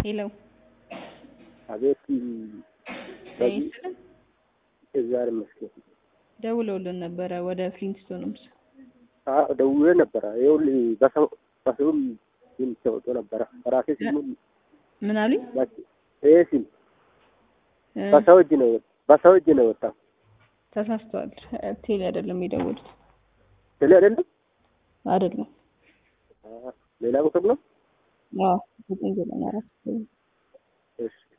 ሄሎ አቤት በዚህ ይስጥልን። እግዚአብሔር ይመስገን። ደውለውልን ነበረ ወደ ፍሊንስቶንስ። አዎ ደውዬ ነበረ። ይኸውልህ በሰው በሰው ሲም ተወጥቶ ነበረ። በራሴ ሲም ምን አሉኝ? ይሄ ሲም እ፣ በሰው እጅ ነው በሰው እጅ ነው የወጣው። ተሳስተዋል። ቴሌ አይደለም የደወሉት ስለ አይደለም አይደለም። አ፣ ሌላ ቁጥር ነው። አዎ ዘጠኝ ዘጠኝ አራት እሺ